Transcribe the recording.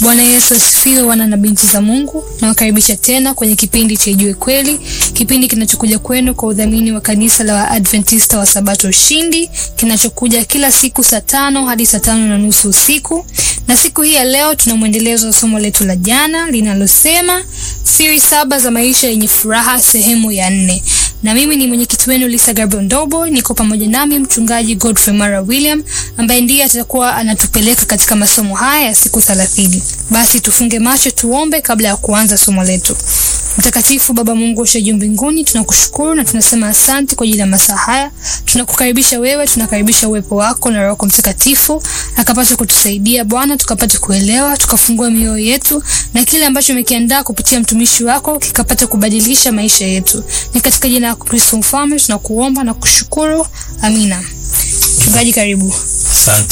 Bwana Yesu asifiwe, wana na binti za Mungu. Nawakaribisha tena kwenye kipindi cha Ijue Kweli, kipindi kinachokuja kwenu kwa udhamini wa kanisa la Waadventista wa Sabato Ushindi, kinachokuja kila siku saa tano hadi saa tano na nusu usiku. Na siku hii ya leo tuna mwendelezo wa somo letu la jana linalosema siri saba za maisha yenye furaha, sehemu ya nne na mimi ni mwenyekiti wenu Lisa Gabriel Ndobo. Niko pamoja nami mchungaji Godfrey Mara William ambaye ndiye atakuwa anatupeleka katika masomo haya ya siku thelathini. Basi tufunge macho tuombe kabla ya kuanza somo letu. Mtakatifu Baba Mungu ushe juu mbinguni, tunakushukuru na tunasema asante kwa ajili ya masaa haya. Tunakukaribisha wewe, tunakaribisha uwepo wako na Roho Mtakatifu akapata kutusaidia Bwana, tukapata kuelewa, tukafungua mioyo yetu na kile ambacho umekiandaa kupitia mtumishi wako kikapata kubadilisha maisha yetu. Ni katika jina la Kristo Mfalme tunakuomba na kushukuru, amina. Mchungaji, karibu. Asante.